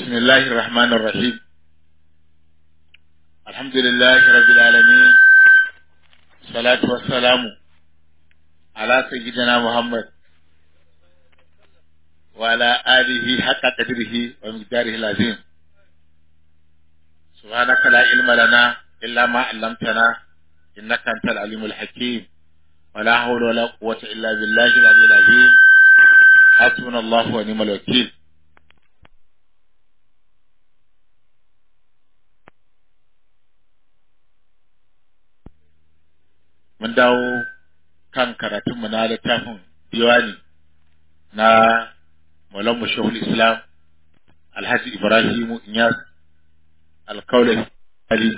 بسم الله الرحمن الرحيم الحمد لله رب العالمين الصلاة والسلام على سيدنا محمد وعلى آله حق قدره ومقداره العظيم سبحانك لا علم لنا إلا ما علمتنا إنك أنت العليم الحكيم ولا حول ولا قوة إلا بالله العلي العظيم حسبنا الله ونعم الوكيل mun dawo kan karatunmu na littafin diwani na Maulan Shehul Islam Alhaji Ibrahimu Inyas Alkaulai Ali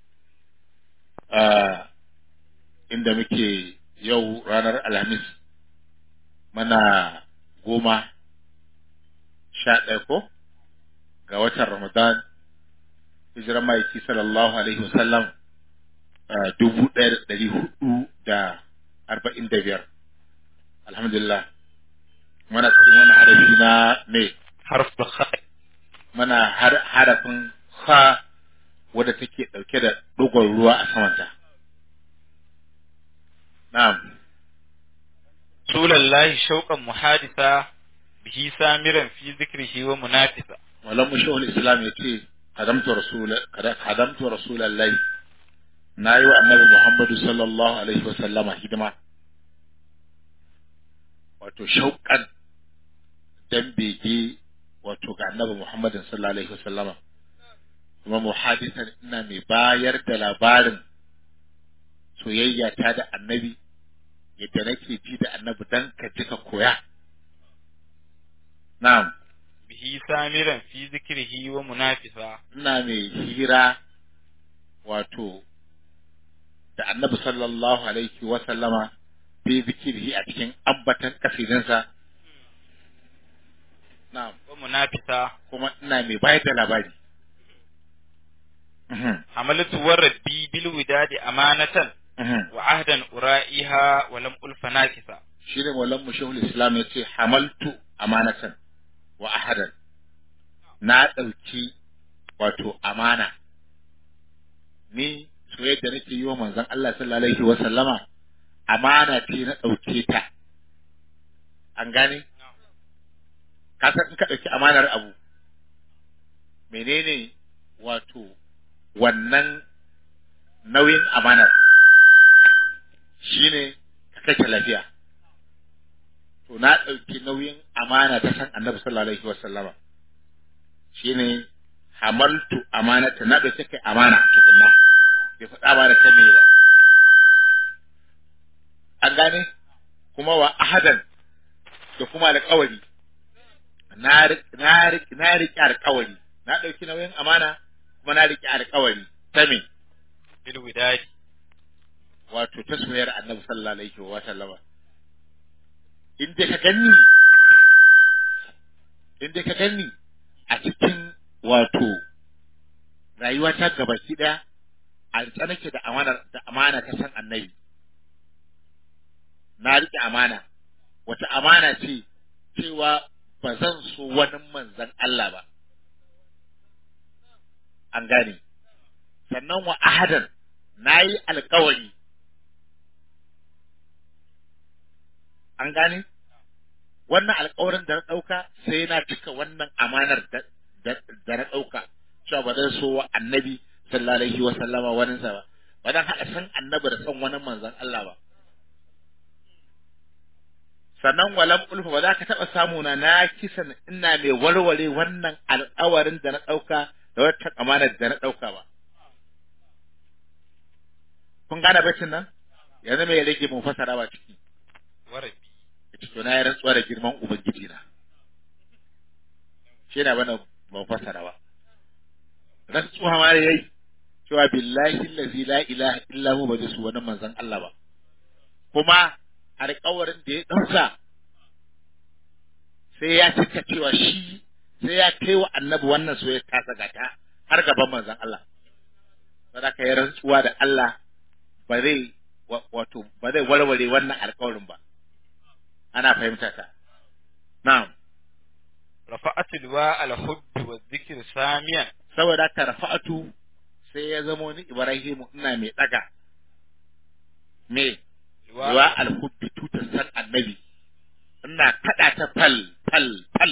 inda muke yau ranar Alhamis mana goma sha ɗaya ko ga watan Ramadan hijirar ma'aiki sallallahu alaihi wasallam dubu ɗaya da ɗari hudu da arba'in da biyar alhamdulillah mana cikin wani harafi na me harfin kha mana harafin ha wadda take ɗauke da ɗigon ruwa a samanta na'am rasulallahi shauqan muhadisa bihi samiran fi zikrihi wa munafisa malam mushahul islam ya ce kadamtu rasul kadamtu rasulallahi na yi wa annabi muhammadu sallallahu alaihi wa sallama hidima wato shauƙan dan bege wato ga annabi muhammadin sallallahu alaihi wa sallama kuma muhadisan ina mai bayar da labarin soyayya ta da annabi yadda nake ji da annabi dan ka ji ka koya na'am bihi samiran fi zikrihi wa munafisa ina mai hira wato da annabi sallallahu alaihi wa sallama fi zikrihi a cikin ambatan kasidinsa na'am wa munafisa kuma ina mai bayar da labari Mhm, hamalatu wa rabbi bil widadi amanatan mhm. wa ahdan ura'iha wa lam ulfa nakisa shi ne maulan mushahul islam ya ce hamaltu amanatan wa ahadan na ɗauki wato amana ni soyayya da nake yi wa manzon Allah sallallahu alaihi wa sallama amana ce na ɗauke ta an gane ka san in ka ɗauki amanar abu menene wato wannan nauyin amanar shine ka kashe lafiya to na ɗauki nauyin amana ta san annabi sallallahu alaihi wasallama shine hamaltu amanata na ɗauki kai amana tukunna bai faɗa ba da ta me ba an gane kuma wa ahadan da kuma alƙawari na ri- na ri- na riƙe alƙawari na ɗauki nauyin amana kuma na riƙe alƙawari ta me bil widadi wato ta soyayyar annabi sallallahu alaihi wa sallama in dai ka ganni in dai ka ganni a cikin wato rayuwa ta gabaki daya a tsanake da amana da amana ta san annabi na rike amana wata amana ce cewa ba zan so wani manzan Allah ba an gane sannan wa ahadan na yi alkawari an gane wannan alkawarin da na ɗauka sai na cika wannan amanar da da- da na ɗauka cewa ba zan so wa annabi sallallahu alaihi wa sallama wani sa ba ba zan haɗa san annabi da san wani manzon Allah ba sannan walam ulfa ba za ka taɓa samu na na kisan ina mai warware wannan alkawarin da na ɗauka da wata amanar da na ɗauka ba kun gane bacin nan yanzu mai rage mun fasara ba ciki wa rabbi ita to na yi rantsuwa da girman ubangiji na shi na bana ban fasara ba rantsuwa ma da yayi cewa billahi allazi la ilaha illa hu ba zai su wani manzon Allah ba kuma alƙawarin da ya ɗauka sai ya cika cewa shi sai ya kai wa annabi wannan soyayya ta sagata har gaban manzon Allah sadaka ya rantsuwa da Allah ba zai wa- wato ba zai warware wannan alƙawarin ba ana fahimta ta na'am rafa'atu liwa al-hubb wa dhikr samiyan saboda ka rafa'atu sai ya zamo ni Ibrahimu ina mai daga me wa al-hubbi tutar san annabi ina kada ta fal fal fal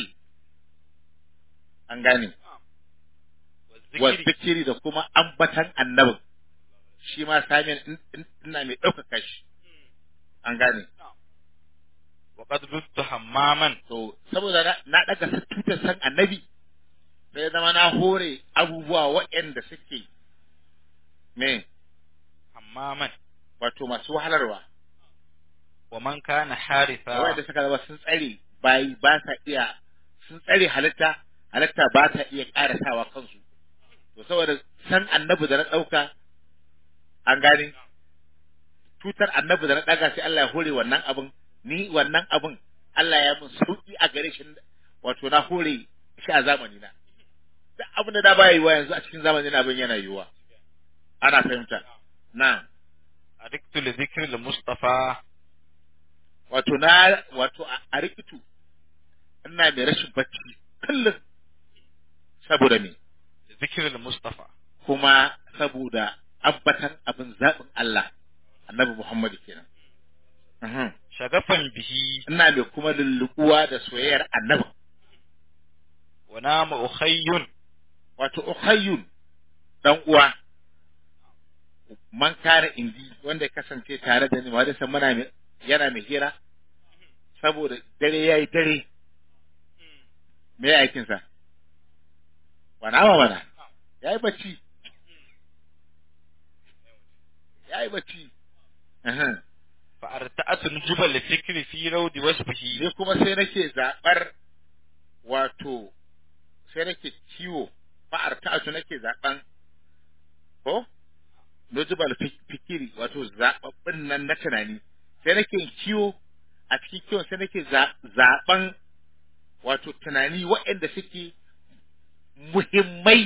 an gane wa wa dhikri zikiri da kuma ambatan annabin shi ma samiyan in- in- ina mai ɗaukaka shi an gane wa qad ruttu hammaman to saboda na- na daga tutar san annabi sai zama na hore abubuwa waɗanda suke me hammaman wato masu wahalarwa wa man kana haritha waɗanda suka zama sun tsare bayi ba sa iya sun tsare halitta halitta ba ta iya ƙarasawa kansu to saboda san annabi da na ɗauka an gane tutar annabi da na ɗaga sai Allah ya hore wannan abin ni wannan abin Allah ya mun sauki a gare shi wato na hore shi a zamani na duk abin da da baya yiwa yanzu a cikin zamanin abin yana yiwa ana fahimta na adiktu li dhikri al-mustafa wato na wato a- a rikitu ina mai rashin bacci kullum saboda me li dhikri al-mustafa kuma saboda abbatan abin zaɓin Allah annabi Muhammadu kenan Mhm. shagafan bihi ina mai kuma lulluɓuwa da soyayyar annabi wa nama ukhayyun wato ukhayyun dan uwa man kare indi wanda ya kasance tare da ni ma da san muna mai yana mai hira saboda dare yayi dare me ya aikin sa wana ma mana yayi bacci yayi bacci Uhum. fa arta'atu nujuba li fikri fi rawdi wasfihi ni kuma sai nake zabar wato sai nake kiwo fa'ar ta'atu nake zaben ko nujibal fi- fikiri wato zababbin nan na tunani sai nake kiwo a cikin kiwon sai nake za- zaben wato tunani waɗanda suke muhimmai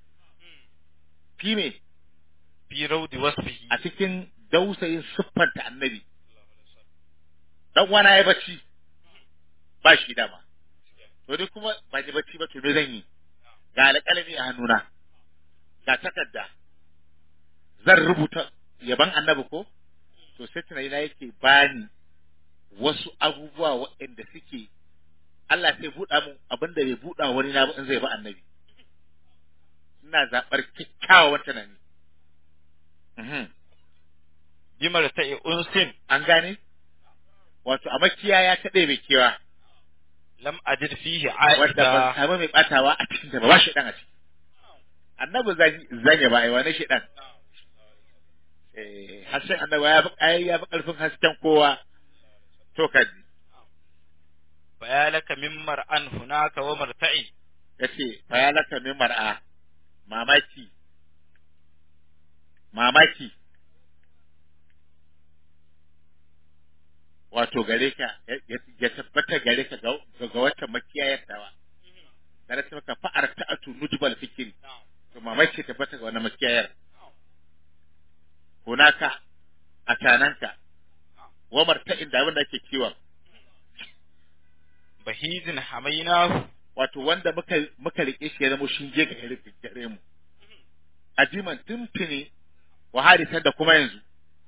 fi me fi rawdi wasfihi a cikin dausayin siffanta annabi dan wana ya bacci ba shi dama to dai kuma ba ji bacci ba to me zan yi ga alƙalami a hannuna ga takarda zan rubuta yaban annabi ko to sai tunani na yake bani wasu abubuwa waɗanda suke Allah sai buɗa mun abin da bai buɗa wani na ba in zai ba annabi ina zaɓar kyakkyawan tunani Mhm. bimar ta'i unsin an gane wato a makiyaya ta ɗaya mai kewa lam ajid fihi wadda ban aida samu mai ɓatawa a cikin ta ba ba shi ɗan a ciki annabi zan zanya ba ai wani shi ɗan eh hasken annabi ya fi ai ya fi ƙarfin hasken kowa to kaji bayalaka min mar'an hunaka wa marta'i yace fa ya laka min mar'a mamaki mamaki wato gare ka ya- ya- ya tabbata gare ka ga ga wata makiyayar tawa da ta maka fa'ar ta'atu nujbal fikri to mamaki ya tabbata ga wannan makiyayar hunaka a tananka wa marta'in da abin da ake kiwon bahizin hamainahu wato wanda muka muka rike shi ya zama shinge ga gare gare mu ajiman tuntuni wa hadisan da kuma yanzu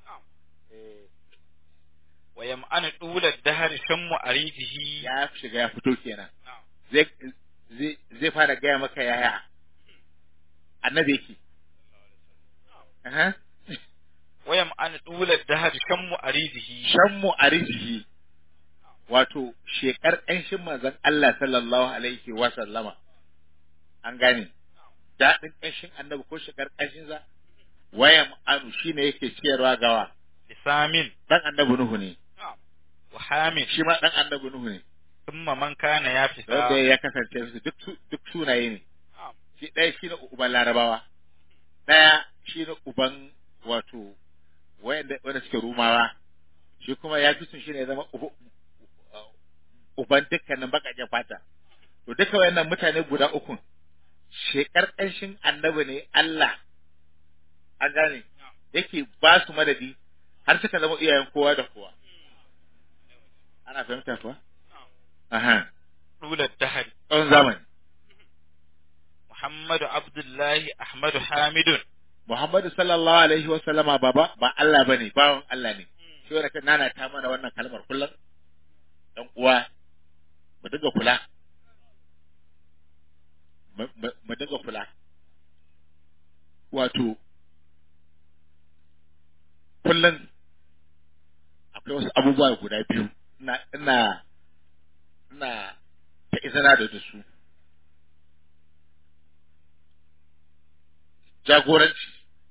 wa yam'anu dula dahar shammu arifihi ya shiga ya fito kenan zai zai zai fara gaya maka yaya annabi yake Aha. wa yam'anu dula dahar shammu arifihi shammu arizihi wato shekar ƙanshin manzon Allah sallallahu alaihi wa sallama an gane daɗin ƙanshin annabi ko shekar ƙanshin sa wayam anu shine yake ciyarwa gawa lisamin dan annabi nuhu ne wa hamin shi ma dan annabi nuhu ne thumma man kana ya wanda fita ya kasance su duk su- duk sunaye ne shi ɗaya shi ne uban larabawa ɗaya shi ne uban wato wanda wanda suke rumawa shi kuma ya fi sun shi ne ya zama ubu- uban dukkanin baƙaƙen fata to duka wayannan mutane guda uku shekar ƙanshin annabi ne Allah an gane yake ba su madadi har suka zama iyayen kowa da kowa ana fahimta kuwa aha dula dahar tsawon zamani Muhammadu Abdullahi Ahmadu Hamidun Muhammadu sallallahu alaihi wa sallama baba ba Allah bane bawan Allah ne shi wanda kan nana ta mana wannan kalmar kullum dan uwa mu dinga kula mu mu- mu dinga kula wato kullum akwai wasu abubuwa guda biyu ina ina ina ta izina da da su jagoranci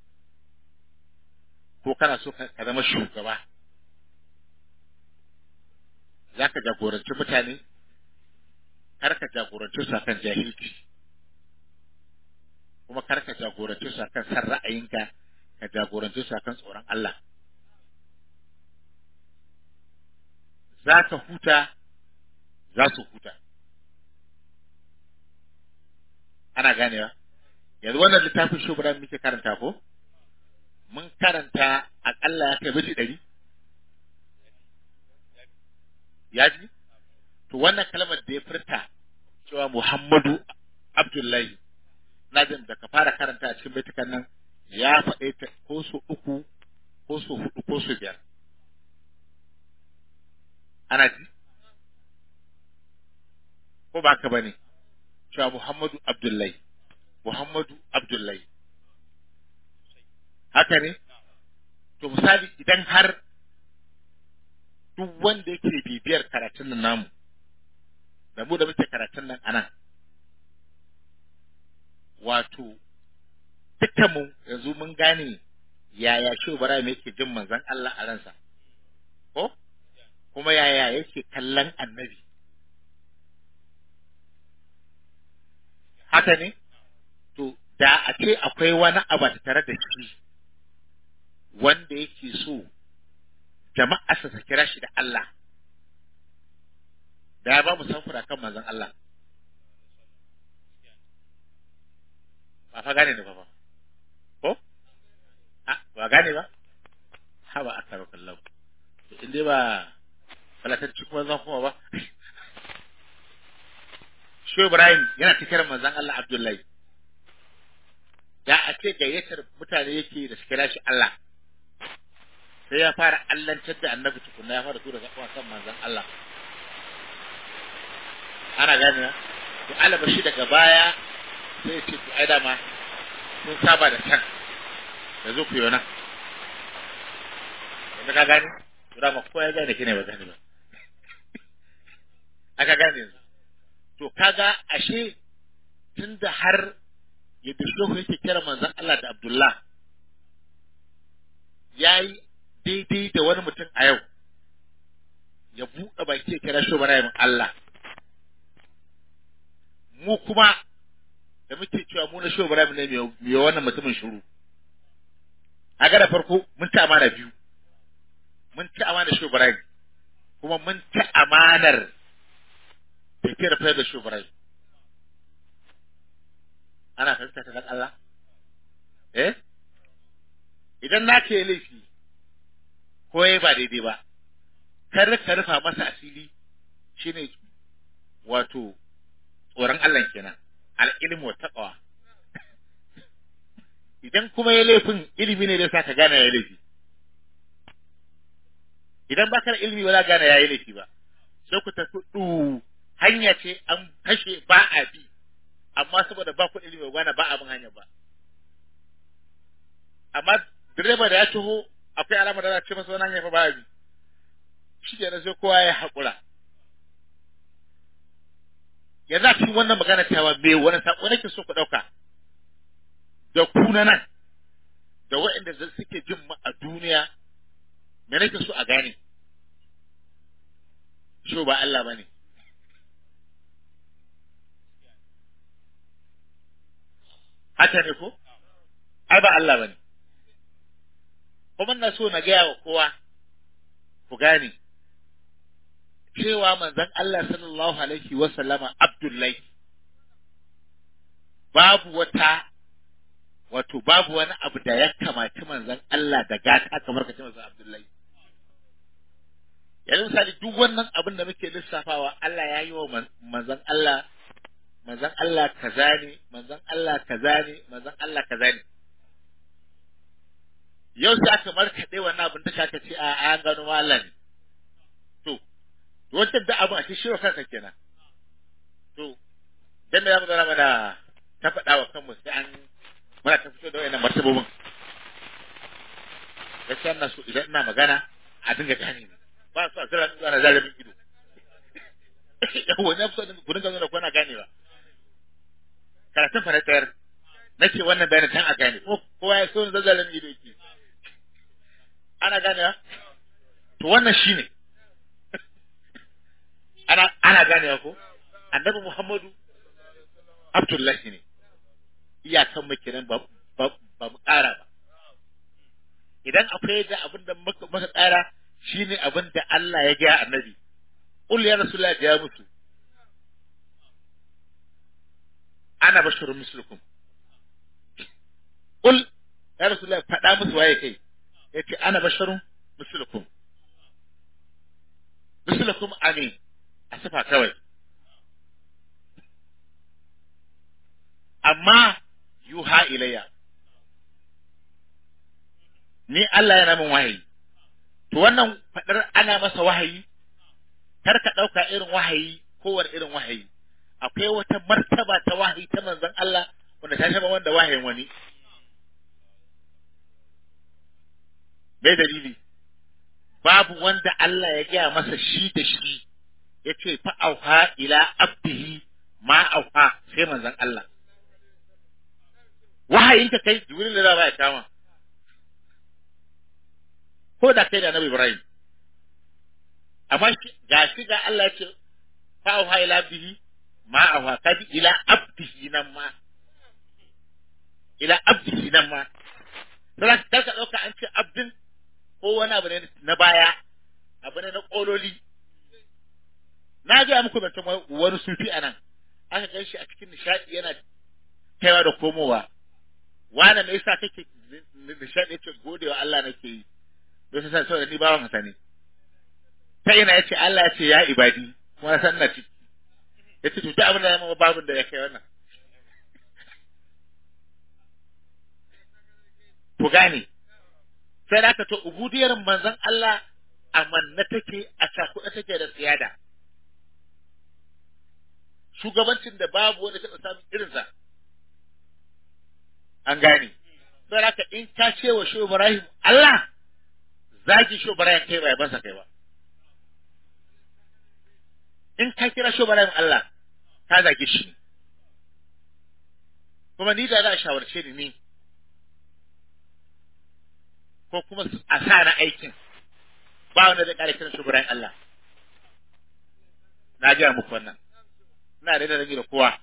ko kana so ka ka zama shugaba za ka jagoranci mutane kar ka jagoranci su akan jahilci kuma kar ka jagoranci su akan san ra'ayinka ka jagoranci su akan tsoron Allah za ka huta za su huta ana ganewa yanzu wannan littafin shubran muke karanta ko mun karanta akalla ya kai miji ɗari ya ji to wannan kalmar da ya furta cewa Muhammadu Abdullahi na jin da ka fara karanta a cikin baitukan nan ya faɗe ta ko so uku ko so hudu ko so biyar ana ji ko ba ka bane cewa Muhammadu Abdullahi Muhammadu Abdullahi haka ne to misali idan har duk wanda yake bibiyar karatun nan namu da mu da muke karatun nan anan wato dukkanmu yanzu mun gane yaya shi Ibrahim yake jin manzon Allah a ransa ko kuma yaya yake kallon annabi haka ne to da a ce akwai wani abu tare da shi wanda yake so jama'a su kira shi da Allah da ya ba mu samfura kan manzon Allah ba fa gane da ba ba ko a ba gane ba ha ba akaro kallau to in dai ba falatacci kuma zan kuma ba Shi Ibrahim yana cikin manzon Allah Abdullahi da a ce gayyatar mutane yake da su kira shi Allah sai ya fara allantar da annabi tukunna ya fara tura zakon kan manzon Allah ana gane na to alaba shi daga baya sai ce to ai dama sun saba da can da zo ku yona yanzu ka gane to dama ko ya gane kine ba gane ba aka gane yanzu to kaga ashe tunda har yadda shehu yake kira manzon Allah da Abdullah yayi daidai da wani mutum a yau ya buɗe baki ya kira shi Ibrahim Allah mu kuma da muke cewa mu na shi Ibrahim ne mai wannan mutumin shiru a ga da farko mun ci amana biyu mun ci amana shi Ibrahim kuma mun ci amanar tafiyar fayar da shi Ibrahim ana fahimta ta dan Allah eh idan na ce laifi ko yayi ba daidai ba kar ka rufa masa asiri shine wato tsoron Allah kenan al-ilmu wa taqwa idan kuma ya laifin ilimi ne da sa ka gane ya laifi idan baka da ilimi ba za ka gane ya yi laifi ba sai ku tafi du hanya ce an kashe ba a bi amma saboda ba ku ilimi ba ba abin hanya ba amma direba da ya taho akwai alama da za ce masa wani hanya fa ba a bi shi ke sai kowa ya haƙura yanzu a cikin wannan magana cewa me wani saƙo nake so ku ɗauka da ku na nan da waɗanda suke jin mu a duniya me nake so a gane shi ba Allah ba ne haka ne ko ai ba Allah bane kuma na so na gaya wa kowa ku gane cewa manzon Allah sallallahu alaihi wa sallama Abdullahi babu wata wato babu wani abu da ya kamaci manzon Allah da gata kamar ka ce manzon Abdullahi yanzu misali duk wannan abin da muke lissafawa Allah ya yi wa manzon Allah manzon Allah kaza ne manzon Allah kaza ne manzon Allah kaza ne yau sai aka markaɗe wannan abin da ka ce a an gano ma Allah ne to wancan da abin a cikin shirin kanka kenan to dan me zamu zama mana ta faɗa wa kanmu sai an muna ta fito da wayannan martabobin gaskiya ina so idan ina magana a dinga gane ni ba su a zira ni ana zara min ido yawo na so ku dinga nuna ko na gane ba karatun fa na tsayar nake wannan bayanin tan a gane ko kowa ya so ni zazzara min ido yake ana ganewa to wannan shine ana ana ganewa ko annabi Muhammadu Abdullahi ne iyakan mu kenan ba ba ba mu ƙara ba idan akwai da abin da muka muka ƙara shine abin da Allah ya ga annabi qul ya rasulullah ya mutu ana basharun mislukum qul ya rasulullah faɗa musu waye kai yace ana basharun mislukum mislukum amin a sifa kawai amma yuha ilayya ni Allah yana min wahayi to wannan fadar ana masa wahayi kar ka dauka irin wahayi kowane irin wahayi akwai wata martaba ta wahayi ta manzon Allah wanda ta shaba wanda wahayin wani me dalili babu wanda Allah ya gaya masa shi da shi yace fa auha ila abdihi ma auha sai manzon Allah wahayin ka kai jibril da ba ya kama ko da kai da Nabi Ibrahim amma ga shi ga Allah ce fa auha ila abdihi ma auha kadi ila abdihi nan ma ila abdihi nan ma sai ka ka dauka an ce abdin ko wani abu ne na baya abu ne na kololi na ga muku zancen wani sufi anan aka gan shi a cikin nishadi yana kaiwa da komowa wane me yasa kake nishadi yace gode wa Allah nake yi don sai saboda ni bawan hasa ne ta ina yace Allah yace ya ibadi kuma san na ciki yace to ta abin da zama babun da ya kai wannan ku gane sai da aka to ubudiyar manzon Allah amanna take a cakuɗa take da siyada shugabancin da babu wanda taɓa samun irinsa an gane sai da aka in ka ce wa Shehu Ibrahim Allah zagi Shehu Ibrahim kai ba ya bansa kai ba in ka kira Shehu Ibrahim Allah ka zagi shi kuma ni da za a shawarce ni ni ko kuma a sa na aikin ba wanda zai kare kiran Shehu Ibrahim Allah na gaya muku wannan ina da rage da kowa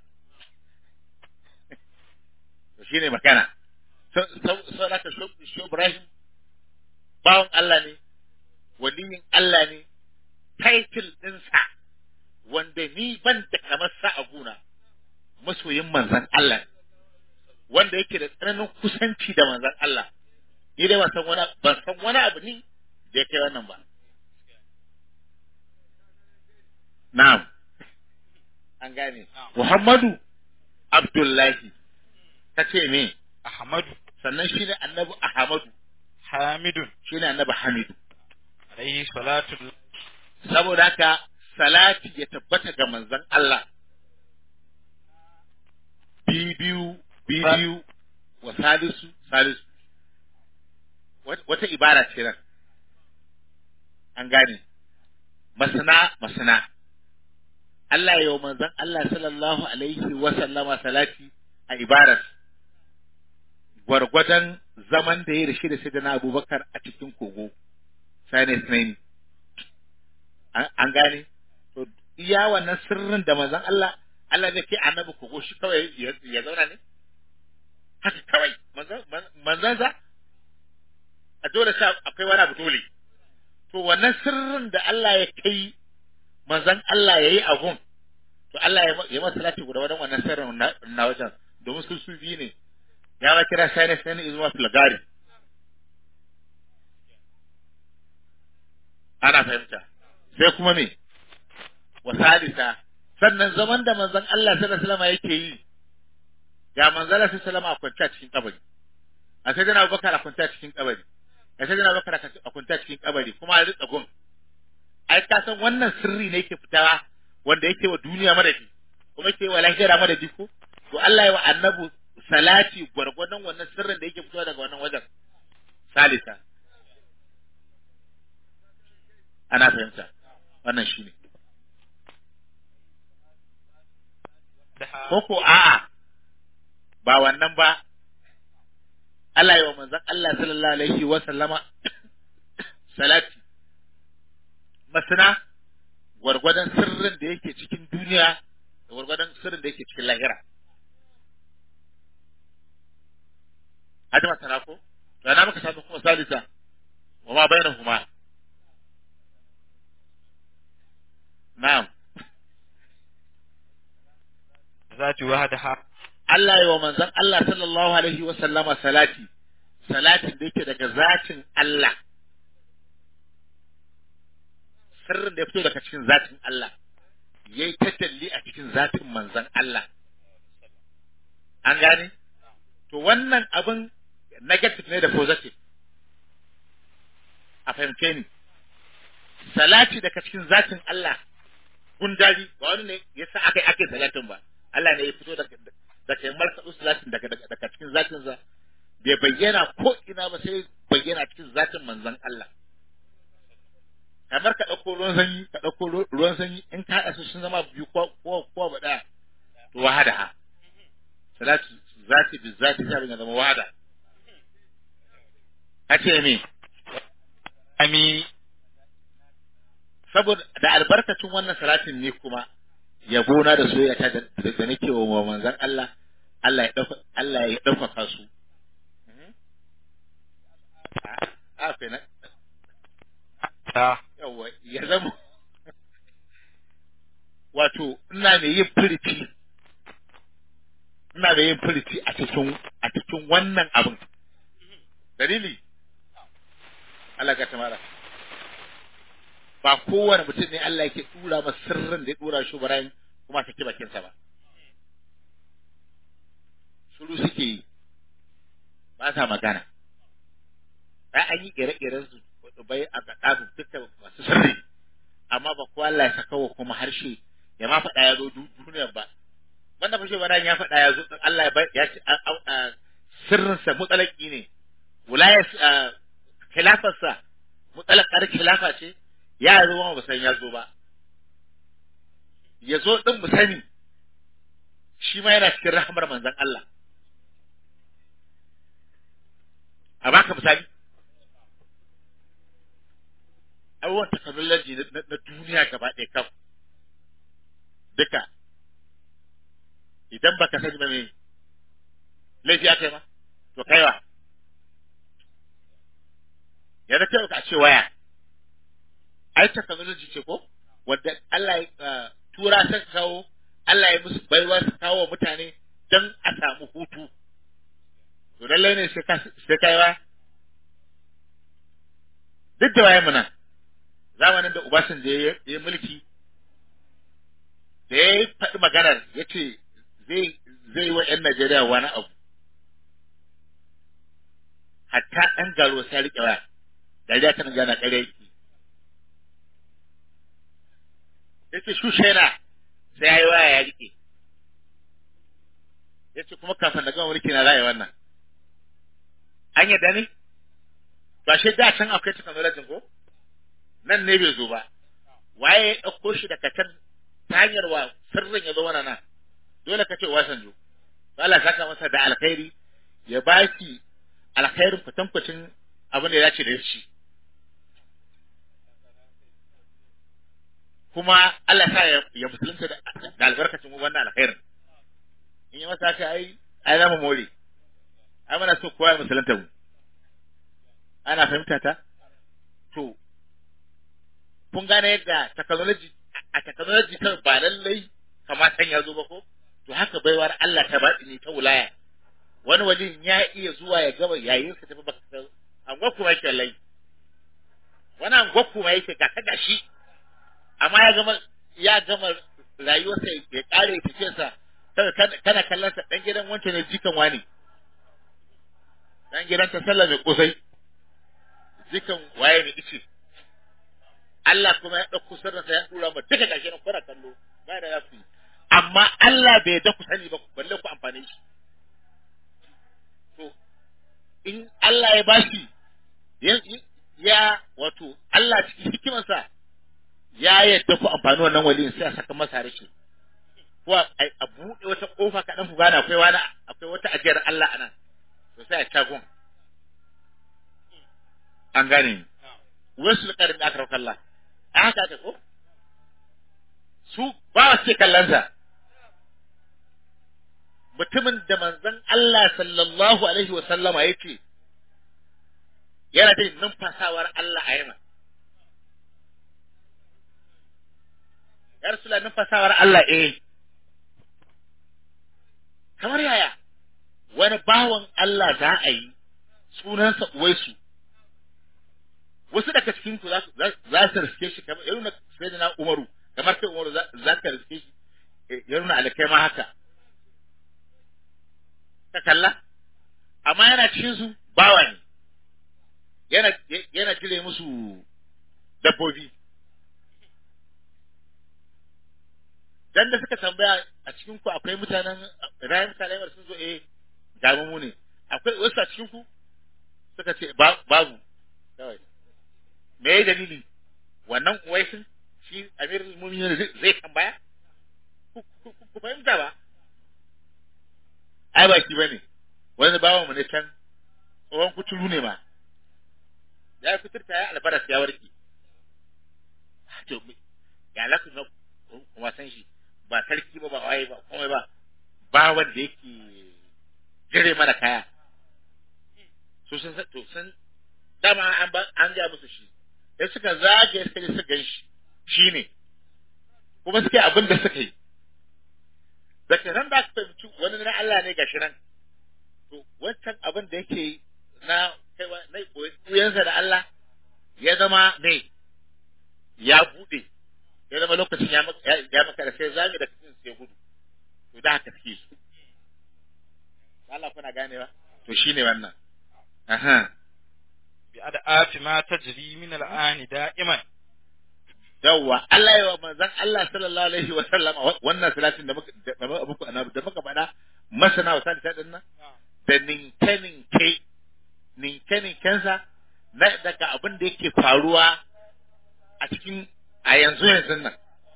to shine magana sau da ka Shehu Ibrahim bawan Allah ne waliyin Allah ne title ɗinsa wanda ni ban da kamar sa a guna masoyin manzan Allah wanda yake da tsananin kusanci da manzan Allah ni dai ban san wani ban san wani abu ni da ya kai wannan ba na'am an gane Muhammadu Abdullahi kace me Ahmadu sannan shi ne annabi Ahmadu Hamidun shi ne annabi Hamidu alaihi salatu saboda haka salati ya tabbata ga manzon Allah bibiyu bibiyu wa salisu salisu wata ibara ce nan an gane masana masana Allah ya yi manzon Allah sallallahu alaihi wa sallama salati a ibarar gwargwadon zaman da ya da shi da shi da na abubakar a cikin kogo sinus ne an gane to iya wannan sirrin da manzon Allah Allah zai kai annabi kogo shi kawai ya zauna ne haka kawai manzon sa a dole sa akwai wani abu dole to wannan sirrin da Allah ya kai manzon Allah ya yi abun to Allah ya masa salati guda wadan wannan sirrin na wajen domin su su biyu ne ya ma kira sai ne sai ne izuwa filgari ana fahimta sai kuma me wa salisa sannan zaman da manzon Allah sallallahu alaihi wasallam yake yi ga manzon Allah sallallahu alaihi wasallam a kwanta cikin kabari a sai dana Abubakar a kwanta cikin kabari a sai dana Abubakar a kwanta cikin kabari kuma a rika gun ai ka san wannan sirri ne yake fitawa wanda yake wa duniya madadi kuma yake wa lahira madadi ko to Allah ya wa annabu salati gwargwadon wannan sirrin da yake fitowa daga wannan wajen salisa ana fahimta wannan shine ko ko a'a ba wannan ba Allah ya wa manzon Allah sallallahu alaihi wa sallama salati masana gwargwadon sirrin da yake cikin duniya da gwargwadon sirrin da yake cikin lahira hadi masana ko da na muka samu kuma salisa wa ma bainahuma na'am zati wahdaha Allah ya wa manzon Allah sallallahu alaihi wa sallama salati salatin da yake daga zatin Allah sirrin da ya fito daga cikin zatin Allah yayi tatalli a cikin zatin manzon Allah an gane to wannan abin negative ne da positive a fahimce ni salati daga cikin zatin Allah gundari ba wani ne yasa aka yi ake salatin ba Allah ne ya fito daga daga markaɗu salatin daga daga cikin zatin sa bai bayyana ko ina ba sai bayyana cikin zatin manzon Allah kamar ka ɗauko ruwan sanyi ka ɗauko ruwan sanyi in ka haɗa su sun zama biyu ko ko ko ba ɗaya to wahada ha salatu zati bi zati sai abin ya zama wahada kace me ami saboda da albarkacin wannan salatin ne kuma yabo na da soyayya ta da da nake wa manzon Allah Allah ya dauka Allah ya dauka su a fa na ta yawa ya zama wato ina mai yin furici ina mai yin furici a cikin a cikin wannan abin dalili Allah ka tamara ba kowane mutum ne Allah yake dura masa sirrin da ya dura shi Ibrahim kuma saki bakinsa ba shiru suke yi ba sa magana ba an yi ire-iren su bai a kaɗa duka masu sirri amma ba kowa Allah ya saka wa kuma harshe ya ma faɗa ya zo duniyar ba wanda fashe Ibrahim ya faɗa ya zo Allah ya ya ce sirrinsa mutsalaki ne wulayar khilafarsa mutsalakar khilafa ce ya zo ma ba san ya zo ba ya zo din mu sani shi ma yana cikin rahmar manzon Allah a baka misali abubuwan technology na duniya gaba ɗaya kam duka idan baka sani ba me laifi aka yi ma to kaiwa yanzu kai ka ce waya ai technology ce ko wanda Allah ya tura ta kawo Allah ya musu baiwa su kawo mutane don a samu hutu to lallai ne sai ka sai kai wa duk da waye muna zamanin da Obasanjo ya yi mulki da ya faɗi maganar ya ce zai zai yi wa 'yan Najeriya wani abu hatta ɗan garo sai riƙe waya dariya ta gana ƙarya yake yace shushena sai yayi waya ya rike yace kuma kafin da gama mulki na zai wannan an yadda ne ba shi da can akwai technology ko nan ne bai zo ba waye ya ɗauko shi daga can ta hanyar wa sirrin ya zo mana nan dole ka ce wasanjo Allah saka masa da alkhairi ya baki alkhairin kwatankwacin abin da ya dace da shi kuma Allah sa ya musulunta da albarkacin wannan alkhairin in yi masa haka ai ai zama more ai muna so kowa ya musulunta mu ana fahimta ta to kun gane yadda technology a technology kan ba lallai kamata ya zo ba ko to haka baiwar Allah ta baɗi ne ta wulaya wani wali ya iya zuwa ya gaba yayin sa tafi baka an gwakku yake lai wani an gwakku yake ga ta gashi amma ya gama ya gama rayuwarsa ya kare ya tafiya sa kana kana kallon sa dan gidan wancan ne jikan wani dan gidan ta sallah mai kosai jikan waye ne ice Allah kuma ya ɗauko sirrinsa ya ɗura ma duka gashi nan kuna kallo ba da ya fi amma Allah bai da ku sani ba balle ku amfane shi to in Allah ya bashi ya, ya wato Allah cikin hikimarsa ya yadda ku amfani wannan waliyin sai a saka masa rashin ko a a buɗe wata ƙofa kaɗan ku gane akwai wani akwai wata ajiyar Allah a nan to sai a cagon an gane ni wasu likarin da aka rauka Allah a haka aka ko su ba su ce kallonsa mutumin da manzon Allah sallallahu alaihi wa sallama ya ce yana da numfasawar Allah a yana ya rasula numfasawar Allah eh kamar yaya wani bawan Allah za a yi sunansa uwaisu wasu daga cikin ku za su za su riske shi kamar ya nuna sai na Umaru kamar sai Umaru za za ka riske shi eh, ya nuna alakai ma haka ka kalla amma yana cikin su bawa ne yana yana jire musu dabbobi dan da suka tambaya a cikin ku akwai mutanen rayan salamar sun zo eh ga mu ne akwai wasu a cikin ku suka ce ba- babu kawai me ya dalili wannan uwaisin shi amirul mu'minin zai zai tambaya ku ku- ku- ku fahimta ba ai ba shi bane wani bawan mu ne can tsohon kuturu ne ma ya kuturta ya albaras ya warke to me- ya laku na kuma san shi ba sarki ba ba waye ba komai ba ba wanda yake jire mana kaya su sun san to sun dama an ba an ga musu shi sai suka zage suka je suka gan shi shine kuma suke abin da suka yi daga nan da aka fahimci wani na Allah ne gashi nan to wancan abin da yake yi na kaiwa na koyansa da Allah ya zama ne ya bude ya zama lokacin ya maka ya- ya maka da sai zage da cikin sai gudu to da haka take su Allah kuna ganewa to shine wannan aha بأدعاف ما تجري من الآن دائما yawwa Allah ya wa manzon Allah sallallahu alaihi wa sallam wannan salatin da muka da muka annabi da muka faɗa masana wa salita din nan da ninke ninke ninke ninkensa na daga abin da yake faruwa a cikin a yanzu yanzu nan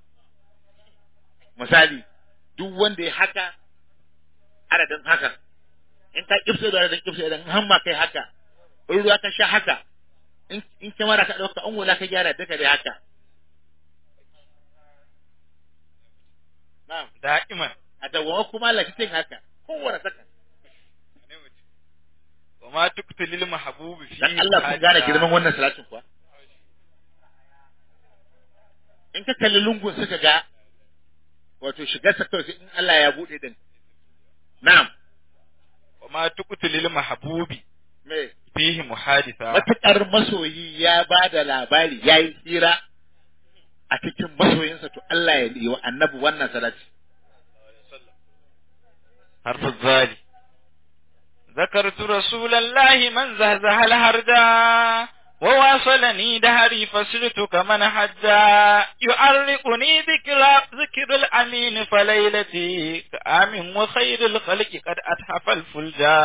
misali duk wanda ya haka adadin haka in ka kifse da adadin kifse idan hamma kai haka in ruwa ka sha haka in in kamera ka dauka an wula ka gyara duka da haka na'am دائما a dawwama kuma lafitin haka kowane saka وما تقتل المحبوب فيه dan Allah kun gane girman wannan salatin kuwa in ka kalli lungun suka ga wato shigar sa kawai sai in Allah ya bude din na'am وما تقتل المحبوب me فيه محادثة matuƙar masoyi ya ba da labari ya yi hira a cikin masoyinsa to Allah ya yi wa annabi wannan salati حرف الظالي ذكرت رسول الله من زهزه الهرجا وواصلني دهري فسرت كمن حجا يعرقني ذكر ذكر الأمين فليلتي كآم وخير الخلق قد أتحف الفلجا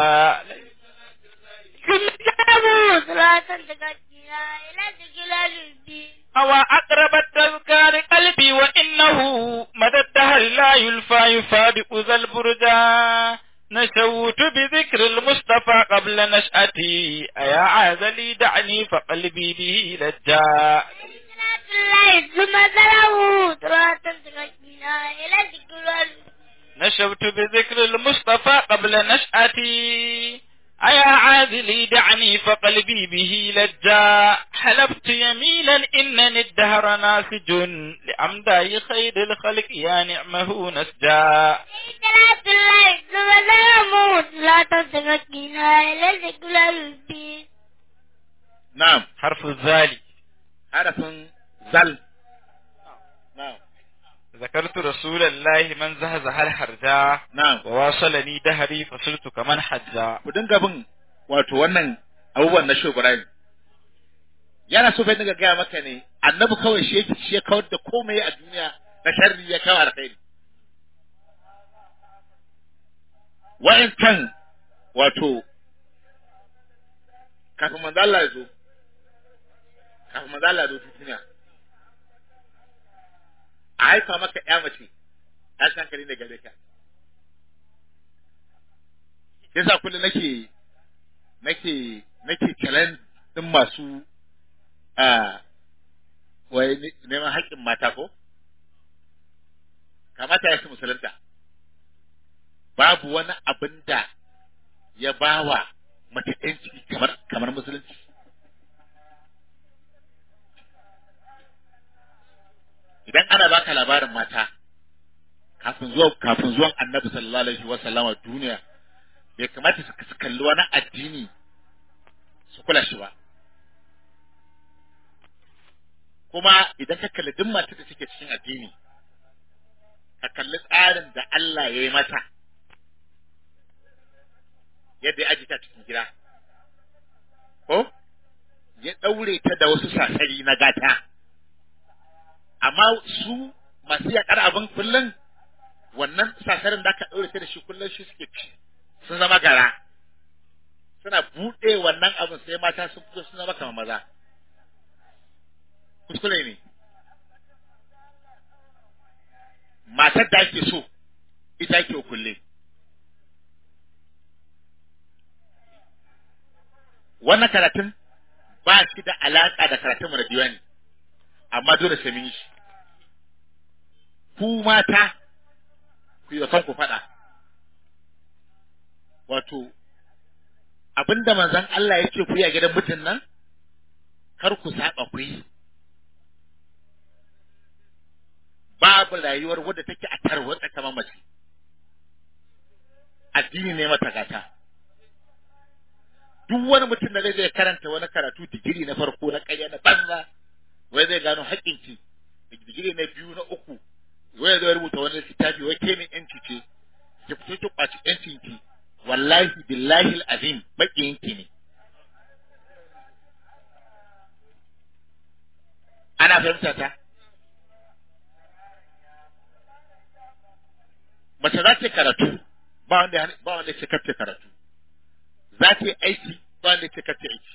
كل كتابه صلاة تقدينا إلى جلال الدين هو أقرب التذكار قلبي وإنه مدى الدهر لا يلفى يفادق ذا البرجا نشوت بذكر المصطفى قبل نشأتي أيا عاذلي دعني فقلبي به لجا صلاة الله ثم سلامه صلاة تقدينا إلى جلال نشوت بذكر المصطفى قبل نشأتي أيا عاذلي دعني فقلبي به لجا حلفت يمينا إنني الدهر ناسج لأمداي خير الخلق يا نعمه نسجا صلاة الله ثم سلامه صلاة تقدينا إلى جلال الدين na'am حرف الذال harafin zal na'am ذكرت رسول الله من زهزه الحرجا na'am وواصلني دهري فصرت كمن حجا ku dinga bin wato wannan abubuwan na Shehu Ibrahim yana so fa dinga gaya maka ne annabi kawai shi yake shi ya kawar da komai a duniya na sharri ya kawo alkhairi wa'incan wato kafin manzo Allah ya zo kafin manzo Allah ya zo duniya a haifa maka ƴa mace tashin hankali ne gare ka yasa kullum nake nake nake challenge din masu a wai ne- neman haƙƙin mata ko kamata ya su musulunta babu wani abin da ya bawa mace ɗanci kamar kamar musulunci idan ana baka labarin mata kafin zuwa kafin zuwan annabi sallallahu alaihi wa sallama duniya bai kamata su su kalli wani addini su kula shi ba kuma idan ka kalli duk matar da suke cikin addini ka kalli tsarin da Allah ya yi mata yadda ya ajita cikin gida ko ya ɗaure ta da wasu sasari na gata amma su masu yaƙar abin kullum wannan sasarin da aka ɗaure ta da shi kullum shi suke ci sun zama gara suna buɗe wannan abin sai mata sun fito sun zama kamar maza kuskure ne matar da ake so ita ake kulle wannan karatun ba shi da alaƙa da karatun da diwani amma dole sai mun yi shi ku mata ku yi wa kanku faɗa wato abinda manzon Allah ya ce ku yi a gidan mutum nan kar ku saba ku yi babu rayuwar wadda take a tarwatsa kamar mace addini ne mata gata duk wani mutum da zai zai karanta wani karatu digiri na farko na ƙarya na banza wai zai gano haƙƙinki digiri na biyu na uku wai zai rubuta wani littafi wai ke ne yanci ce ki fito ki kwaci yancin ki wallahi billahi azim maƙiyinki ne ana fahimta ta mace za ta yi karatu ba wanda ba wanda ce kace karatu za ta yi aiki ba wanda ce kace aiki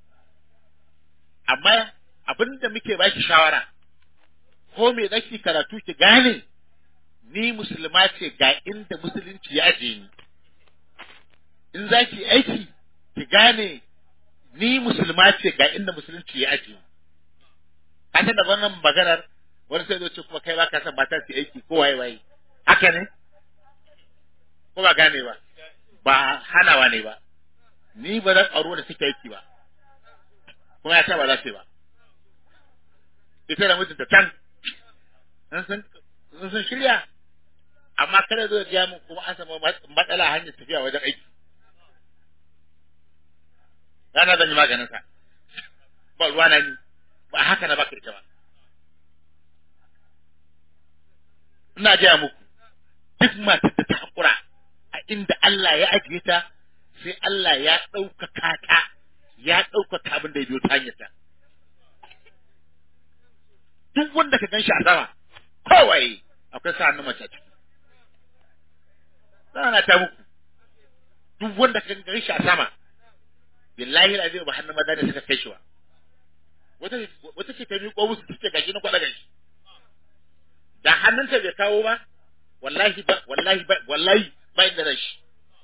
amma abin da muke baki shawara ko me zaki karatu ki gane ni musulma ce ga inda musulunci ya aje ni in za ki aiki ki gane ni musulma ce ga inda musulunci ya aje ni ka san da wannan maganar wani sai zo ce kuma kai ba ka san mata su aiki ko waye waye haka ne ko ba gane ba ba hanawa ne ba ni ba zan aro da suke aiki ba kuma ya ce ba za su yi ba ita da mutunta can in sun in sun shirya amma kada zo ya mun kuma an samu matsala hanyar tafiya wajen aiki rana zan yi maganin sa ba ruwa na ni ba haka na baka ita ba ina gaya muku duk matar da ta haƙura a inda Allah ya ajiye ta sai Allah ya ɗaukaka ta ya ɗaukaka abin da ya biyo ta hanyar ta duk wanda ka ganshi a sama kawai akwai sa hannun mace a ciki na ta muku duk wanda ka ganshi a sama billahi azim ba hannun maza ne suka kai shi ba wata wata ce ta miƙo musu take gashi na kwada gashi da hannunta bai kawo ba wallahi ba wallahi ba wallahi ba inda da shi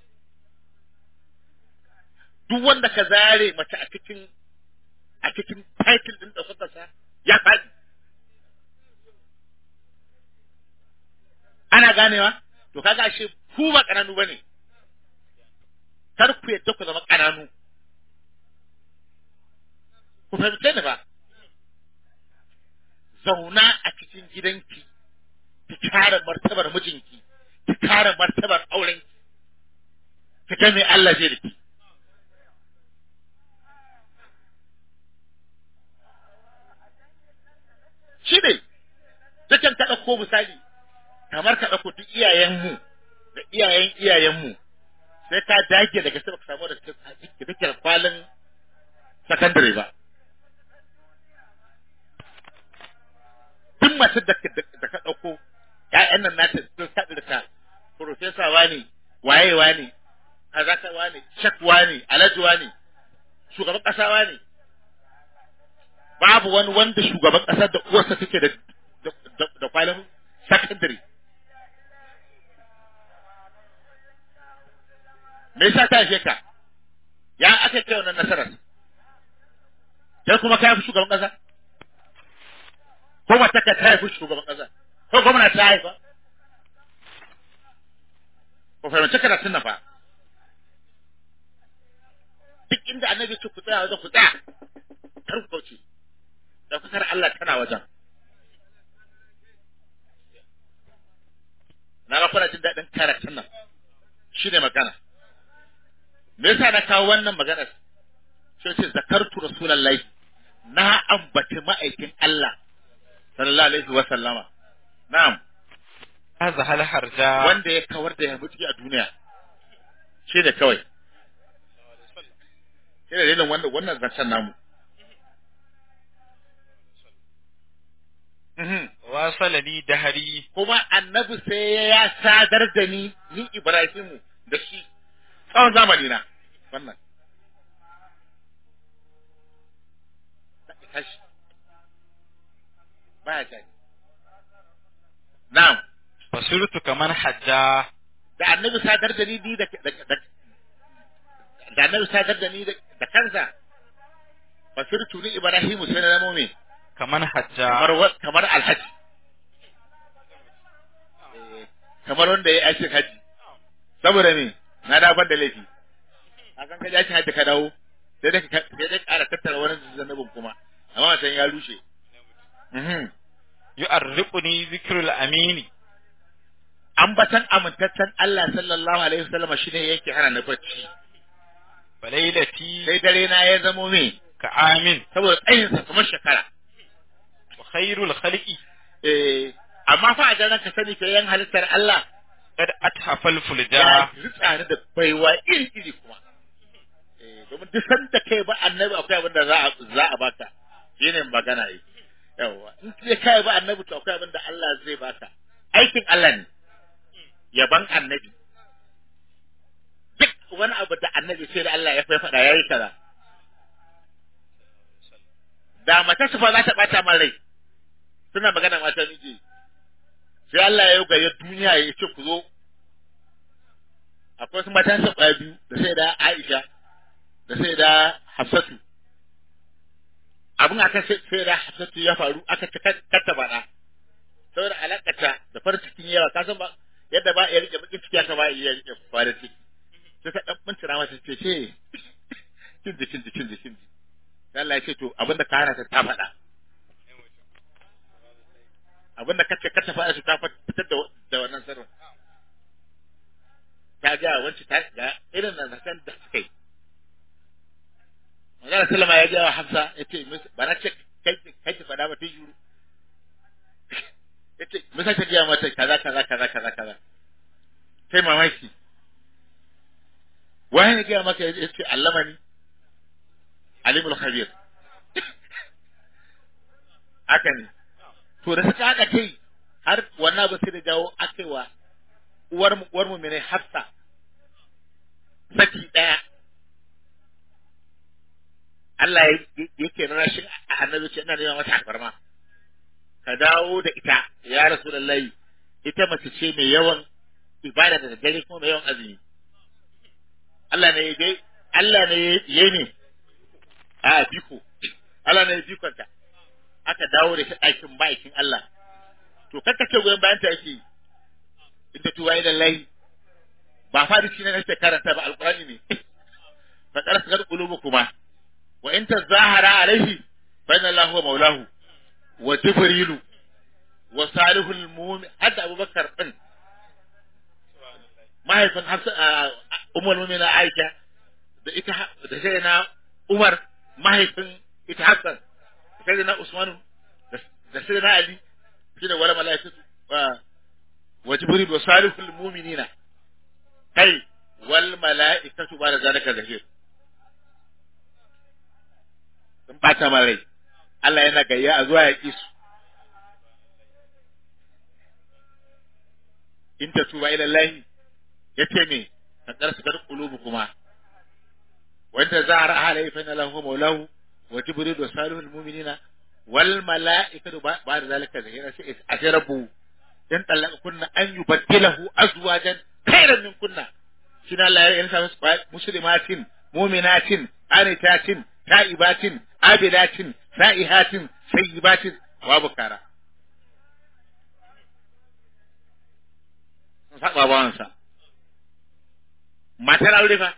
duk wanda ka zare mace a cikin a cikin title din da suka sa ya faɗi ana ganewa to kaga ashe ku ba kananu bane kar ku yadda ku zama kananu ku fahimce ni ba zauna a cikin gidanki ki kare martabar mijinki ki kare martabar aurenki ki ga me Allah zai riki shi ne dukan ta ɗauko misali kamar ka ɗauko duk iyayenmu da iyayen iyayenmu sai ka dage daga sai baka samu da take kwalin sakandare ba duk masu da da ka ɗauko ƴaƴan nan nata sun saɗi da ka profesa wani waye wani kaza ka wani shak wani alhaji wani shugaban ƙasa wani babu wani wanda shugaban ƙasar da uwarsa take da da- da kwalin sakandare me yasa ta haife ka ya aka kai wannan nasarar kai kuma ka haifi shugaban ƙasa ko mata ka ta haifi shugaban ƙasa ko gwamna ta haifa ko fahimci karatun nan fa duk inda annabi ce ku tsaya wajen ku tsaya kar ku kauce ɗaukakar Allah tana wajen na ga kuna jin daɗin karatun nan shi ne magana me yasa na kawo wannan maganar sai ce zakartu rasulullahi na ambaci ma'aikin Allah sallallahu alaihi wa sallama na'am هذا هل حرجا wanda ya kawar da yamutki a duniya shi ne kawai shi ne dalilin wanda wannan zancen namu Mhm. واصل لي دهري kuma annabi sai ya sadar da ni ni Ibrahimu da shi tsawon zamani na wannan tashi baya kai na'am فصرت كمن حجا da annabi sadar da ni ni da da da- da annabi sadar da ni da da kansa fasirtu ni Ibrahimu sai na zamo me كمن حجا kamar wa- kamar alhaji Eh, kamar wanda ya yi aikin haji saboda me na da ban da laifi a kan kaji aikin haji ka dawo sai dai ka sai dai ƙara tattara wani zannabin kuma amma wancan ya rushe Mhm. يؤرقني ذكر الأمين ambatan amintaccen Allah sallallahu alaihi wasallam shine yake hana na bacci فليلتي sai dare na ya zamo me كعام saboda tsayinsa kamar shekara وخير الخلق eh amma fa a daren ka sani ka yan halittar Allah قد أتحف ya الفلجا ritsa ni da baiwa iri iri kuma eh domin duk sanda kai ba annabi akwai abin da za a za a baka shine magana yi yawa in kai kai ba annabi to akwai abin da Allah zai baka aikin Allah ne yaban annabi duk wani abu da annabi sai da Allah ya faɗa yayi kaza da mace su fa za ta bata man rai suna magana mata miji sai Allah ya ga duniya ya ce ku zo akwai wasu matan sa kwaya biyu da sai da Aisha da sai da Hafsatu abin aka sai da Hafsatu ya faru aka ta katta bana saboda alakata da farin cikin yawa ka san ba yadda ba ya rike bakin ciki aka ba ya rike farin ciki sai ta dan mintuna mata ce ce kin ji kin ji kin ji kin ji sai Allah ya ce to abin da ka hana ta ta faɗa abin da kace ka ta faɗa su ta fitar da da wannan sirrin ta ga wacce ta ga irin nan zakan da suka yi Magana Sallama ya ga wa Hafsa ya ce ba na ce kai kai ki faɗa ba ta yuru ya ce misa ta gaya mata kaza kaza kaza kaza kaza sai mamaki wani ne gaya maka ya ce allamani alimul khabir haka ne to da suka haka kai har wannan ba sai da jawo akewa uwar mu uwar mu mene hafsa saki daya Allah yake nuna shi annabi ce ina neman mata alfarma ka dawo da ita ya rasulullahi ita mace ce mai yawan ibada da dare kuma mai yawan azumi Allah ne ya Allah ne ya ne a biko Allah ne ya bikonta aka dawo da shi ɗakin ma'aikin Allah to kakka ce goyon bayan ta yake inda tuwa idan lahi ba farisi ne nake karanta ba alqur'ani ne fa qarasa gar qulubu kuma wa in tazahara alaihi fa inna Allahu wa maulahu wa jibrilu wa salihul mu'min hadda abubakar din mahaifin hafsa ummul mu'mina aisha da ita da sai na umar mahaifin ita hafsa sai na usman da sai na ali shi da wala malaikatu wa wa jibril wa salihul mu'minina kai wal mala'ikatu ba da zalika zahir sun bata ma rai Allah yana gayya a zuwa ya ƙi su in ta tuba ila Allah ya ce me ka karsu kar qulubu kuma wanda za a ra'a lai fa lahu maulahu wa jibril wa salihul mu'minina wal mala'ikatu ba da zalika zahira sai ajrabu dan talaka kunna an yubaddilahu azwajan khairan min kunna shine Allah ya yanka musu muslimatin mu'minatin qanitatin ta'ibatin abidatin sa'ihatin sayyibatin wa bukara sun saba bawansa matar aure fa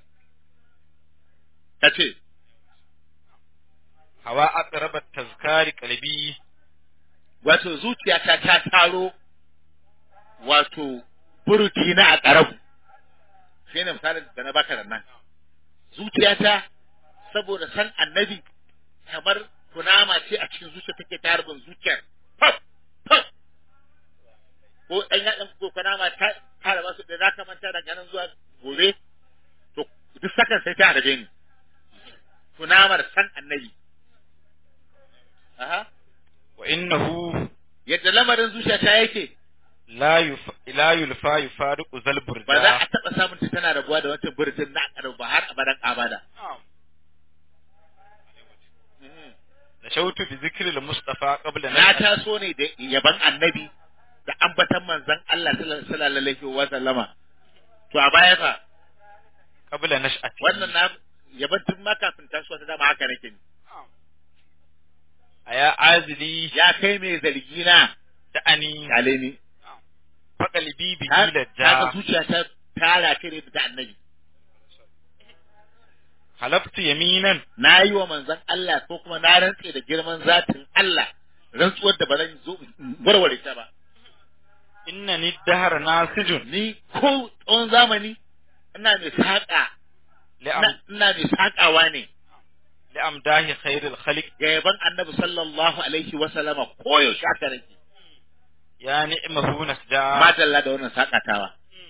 ta ce hawa aqrabat tazkari qalbi wato zuciyata ta taro wato buruki na a ƙarabu shi ne misalin da na baka da nan zuciyata saboda san annabi kamar kunama ce a cikin zuciya take ta harbin zuciyar faf faf ko ɗan yaɗan ko kunama ta tara masu da zaka manta daga nan zuwa gobe to duk sakan sai ta harbe ni kunamar san annabi aha wa innahu yadda lamarin zuciyata yake la yuf la yulfa yufariqu zal burda ba za a taɓa samun ta tana rabuwa da wancan birtin na ƙarau ba har abadan abada da shautu bi zikril mustafa qabla na taso ne da yaban annabi da ambatan manzon Allah sallallahu alaihi wa sallama to a baya fa qabla nash'ati wannan na yaban tun ma kafin tasowa ta dama haka nake ni aya azili ya kai mai zargi na da ani kale ni fa qalbi bi ta lajja ta zuciya ta tara kai da annabi halaftu yaminan na yi wa manzon Allah ko kuma na rantse da girman zatin Allah rantsuwar da ba zan zo in warware ta ba innani dahar nasijun ni ko tsawon zamani ina mai saƙa li'am ina ina mai saƙawa ne li'amdahi khairil khaliq ga yaban annabi sallallahu alaihi wa sallama koyaushe haka nake ya ni'mahu nasja madalla da wannan saƙatawa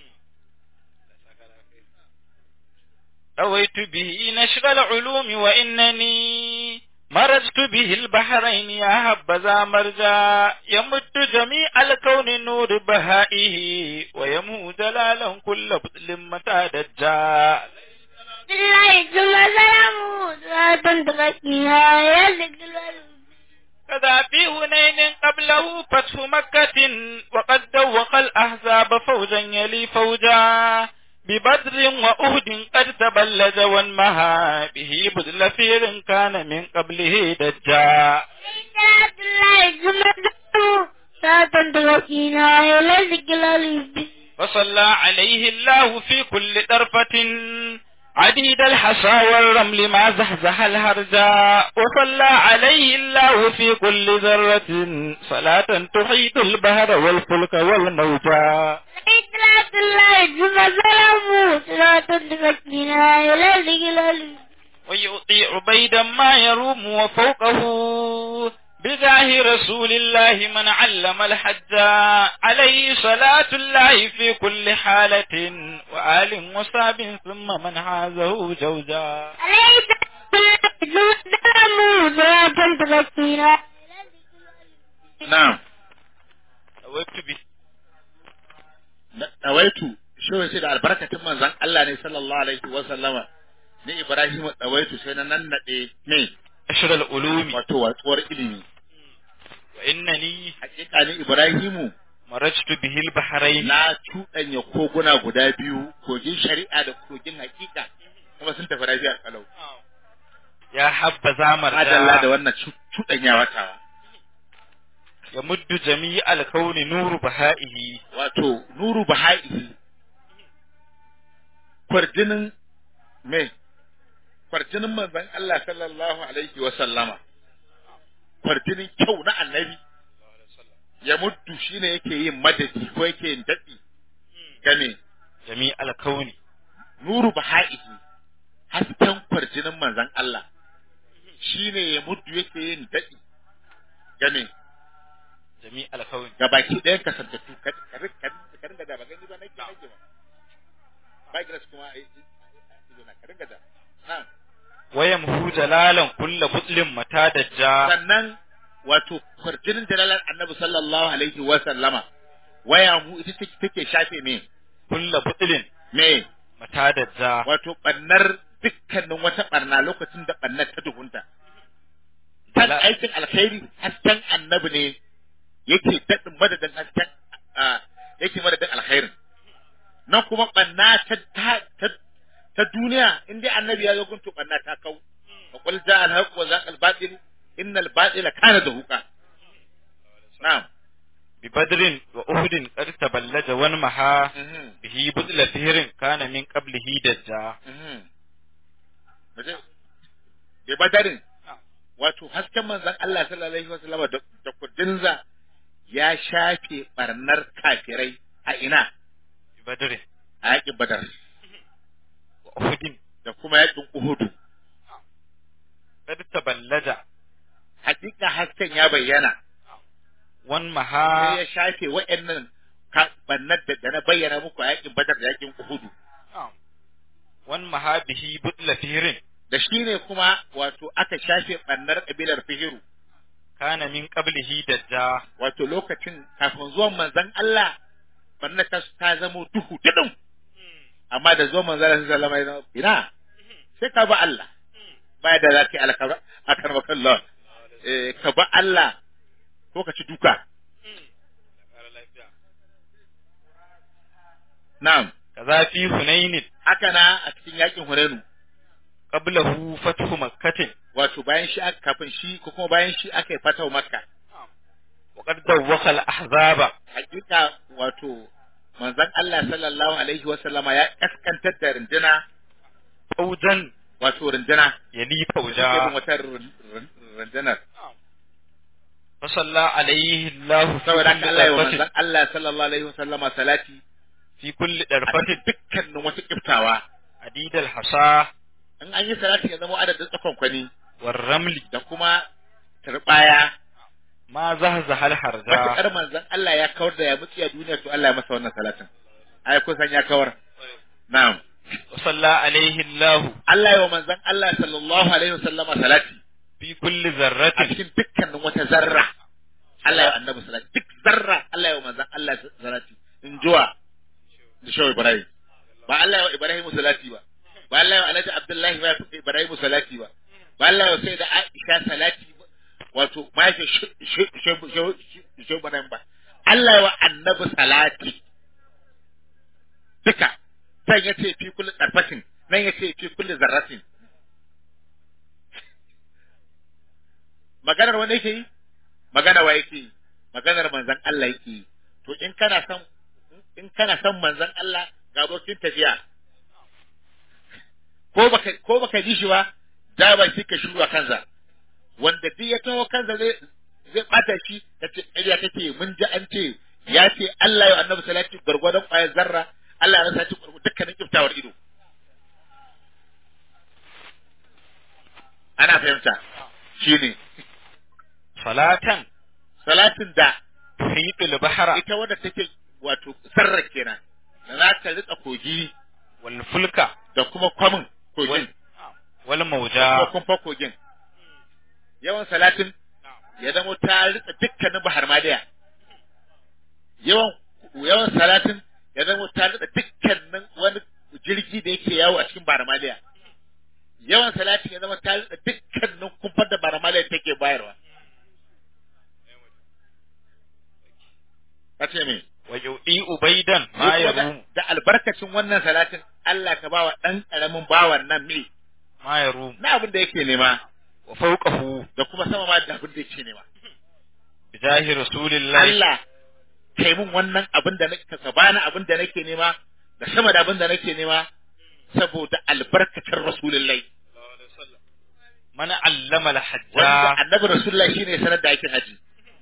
رويت به نشر العلوم وإنني مرجت به البحرين يا هبذا مرجا يمد جميع الكون نور بهائه ويمو جلالا كل بطل متى دجا بالله ثم سلامه صلاة تغطيها يا ذكر الألوم. كذا في هنين قبله فتح مكة وقد دوق الأحزاب فوجا يلي فوجا ببدر وأهد قد تبلج وانمها به بذل فير كان من قبله دجا صلاة الله ثم سلامه صلاة تغطيها يا ذكر الألوم. وصلى عليه الله في كل طرفة عديد الحصى والرمل ما زحزح الهرجا وصلى عليه الله في كل ذرة صلاة تحيط البهر والفلك والموجا صلاة الله ثم سلامه صلاة تغطيها يا ذكر الألوم. ويعطي عبيدا ما يروم وفوقه بجاه رسول الله من علم الحج عليه صلاة الله في كل حالة وآل وصاب ثم من حازه جوزا عليه صلاة الله ثم سلامه صلاة تغطيها na'am ويكتب dawaitu shi sai da albarkatin manzon Allah ne sallallahu alaihi wa sallama ni Ibrahim dawaitu sai na nannade ne أشر العلوم wato watsuwar ilimi وإنني hakika ni Ibrahimu مرجت به البحرين na cuɗanya koguna guda biyu kogin shari'a da kogin hakika kuma sun tafi lafiya kalau يا حبذا madalla da مرجا wannan cu- cuɗanyawa tawa يمد جميع الكون نور بهائه wato nuru baha'i kwarjinin me kwarjinin manzon Allah sallallahu alaihi wa sallama kwarjinin kyau na annabi ya muddu shine yake yin madadi ko yake yin daɗi game جميع الكون nuru baha'i hasken kwarjinin manzon Allah shine ya muddu yake yin daɗi game jami alkawin ga baki ɗayan kasantattu ka ka rin- ka rin- ka ringa da ba gani ba nake nake ba ba gilas kuma ai ido na ka ringa da na'am wayam hu jalalan kulla butlin mata dajja sannan wato kwarjinin jalalar annabi sallallahu alaihi wa sallama waya mu ita take take shafe me kulla butlin me mata dajja wato bannar dukkanin wata barna lokacin da bannar ta duhunta kan Jala- aikin alkhairi hasken annabi ne yake daɗin madadin hasken a, yake madadin alkhairin nan kuma banna ta ta ta, ta duniya in dai annabi ya zo gunto banna ta kau wa qul ja'a al-haqq wa zaqa al-batil innal batila kana zahuqa na'am bi badrin wa uhudin qad taballaja wan maha mhm bihi butla fihrin kana min qablihi dajja mhm Maje, da badarin wato hasken manzon Allah sallallahu alaihi wasallam da da kudinza ya shafe barnar kafirai a ina bi badrin a yakin badar wa uhudin da kuma yakin uhudu qad taballaja hakika hasken ya bayyana wan sai maha ya shafe wa'annan ka- barnar da da na bayyana muku a yakin badar da yakin uhudu wan maha bihi butla fihrin da shi ne kuma wato aka shafe barnar kabilar fihiru kana min qablihi dajja wato lokacin kafin zuwan manzon Allah barnar ta ta zamo duhu tudun amma da zuwan manzon Allah sallallahu alaihi wasallam ina sai ka ba Allah baya da zaki alkara akar Allah eh ka ba Allah ko ka ci duka na'am kaza fi hunainin haka na a cikin yakin Hunainu qablahu fathu makkatin wato bayan shi aka kafin shi ko kuma bayan shi aka yi fatawa Makka wa qad dawwaqa al ahzaba hakika wato manzon Allah sallallahu alaihi wa sallama ya kaskantar da rinduna fawjan wato rinduna yali irin fawja wata rin- rin- rundunar fa salla alaihi allah fi saboda haka Allah ya wa kulli manzon Allah sallallahu alaihi wa sallama salati fi kulli a darfatin cikin dukkanin wata kiftawa adid al hasa in an yi salati ya zama adadin tsakon kwani war ramli da kuma turbaya ma zahzaha al harja matuƙar manzon Allah ya kawar da ya mutsi a duniya to Allah ya masa wannan salatin ai kun san ya kawar na'am wa salla alaihi allah Allah ya wa manzon Allah sallallahu alaihi wasallama salati fi kulli a zarratin cikin dukkanin wata zarra Allah ya wa annabi salati duk zarra Allah ya wa manzon Allah salati in juwa da shawo Ibrahim ba Allah ya wa Ibrahim salati ba ba Allah ya wa Alhaji Abdullahi ba Ibrahim salati ba ba Allah ya wa sai da Aisha salati ba wato ma yake shawo Ibrahim ba Allah ya wa annabi salati duka sai ya ce fi kulli tsarfatin nan ya ce fi kulli zarratin maganar wanda yake yi magana wa yake yi maganar manzon Allah yake yi to in kana son in kana son manzon Allah ga abokin tafiya ko baka ko baka ji shi ba da ba shi ka shuru a kansa wanda duk ya taho kansa zai zai bata shi kace ƙarya kake mun ji an ce ya ce Allah ya annabi salati gargwadon ƙwayar zarra Allah ya rasa shi dukkanin kiftawar ido ana fahimta shine salatan salatin da tuhitul bahra ita wadda take wato sarra kenan da za ta rika kogi wal fulka da kuma kwamin kogin wal ko mawja kumfa kogin yawan salatin ya zama ta rika dukkanin bahar madiya yawan yawan salatin ya zama ta rika dukkanin wani jirgi da yake yawo a cikin bahar madiya yawan salatin ya zama ta rika dukkanin kumfar da bahar madiya take bayarwa kace me wa yudi ubaidan ma yarum da albarkacin wannan salatin Allah ka bawa dan karamin bawan nan me ma yarum na abin da yake nema wa fawqahu da kuma sama ma da abin da yake nema bijahi rasulillahi Allah kai mun wannan abin da nake ka bani abin da nake nema da sama da abin da nake nema saboda albarkacin rasulullahi man allama wanda al-hajja annabi rasulullahi shine sanar da aikin haji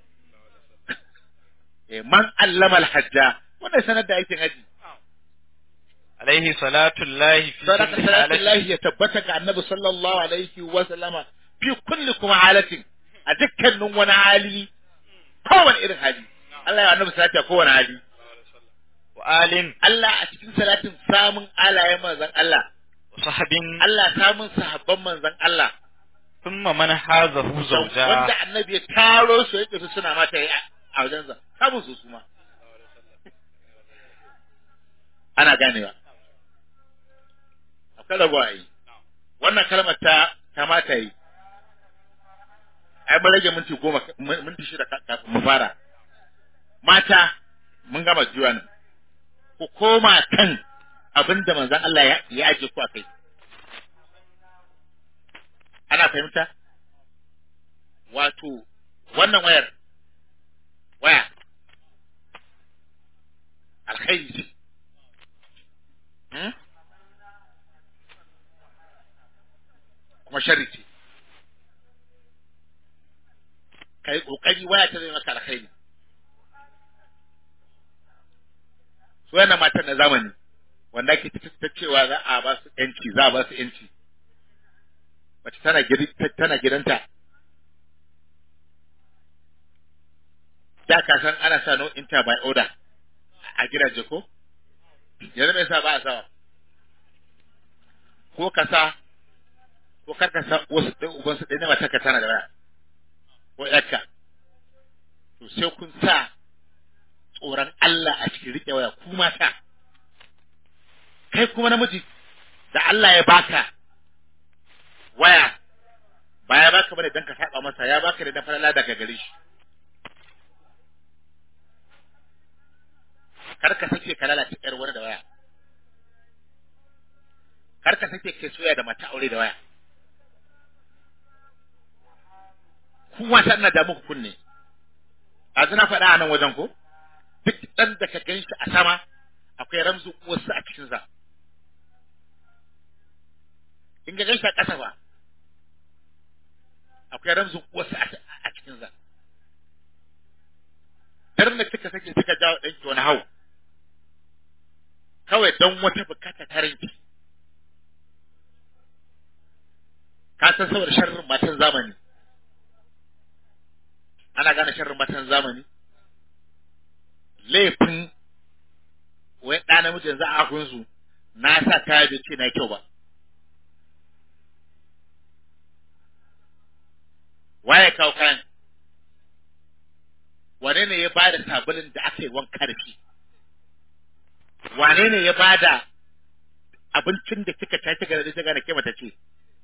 eh man allama al-hajja wannan sanar da aikin haji alaihi salatu llahi fi sadaka kulli halatin salatullahi ya tabbata ga annabi sallallahu alaihi wa sallama fi kulli kuma halatin a dukkanin wani hali kowane irin hali Allah ya annabi salati a kowane hali wa alin Allah a cikin salatin samun alayen manzon Allah wa sahabin Allah samun sahabban manzon Allah thumma man hazahu zawja wanda annabi ya taro su yake su suna mata yi a wajensa samun su suma ana ganewa akwai rabuwa yi wannan kalmar ta ta mata yi ai mun rage minti goma minti shida ka- kafin mu fara mata mun gama juwa nan ku koma kan abin da manzon Allah ya ya aje ku a kai ana fahimta wato wannan wayar waya alkhairi ce Hmm? kuma sharri ce ka yi ƙoƙari waya ta zai maka alkhairi su yana matan na zamani wanda ake ta cewa za a ba su yanci za a ba su yanci mace tana gidi- tana gidanta da ka san ana sa no inter by order a gidaje ko yanzu me yasa ba a sawa ko ka sa ko kar ka sa wasu ɗan uban su ɗaya mata ka tana da waya ko ƴarka to sai kun sa tsoron Allah a cikin riƙe waya ku mata kai kuma namiji da Allah ya baka waya ba ya baka bane dan ka saba masa ya baka ne dan falala daga gare shi kar ka sake ka lalace ƴar wani da waya kar ka sake kai soya da mata aure da waya ku mata ina da muku kunne a zina faɗa a nan wajen ko duk ɗan da ka gan shi a sama akwai ramzu uwarsa a cikinsa in ka gan shi a ƙasa ba akwai ramzun uwarsa a- a cikinsa daren da kika sake kika jawo ɗanki wani hau kawai don wata bukata ta ranki ka san saboda sharrin matan zamani ana gane sharrin matan zamani laifin wai ɗa namijin za a su na sa kaya bai ce na kyau ba waye kawo kayan wane ne ya ba da sabulin da aka yi wanka da shi wane ne ya ba da abincin da kika ta kika da kika da ke mata ce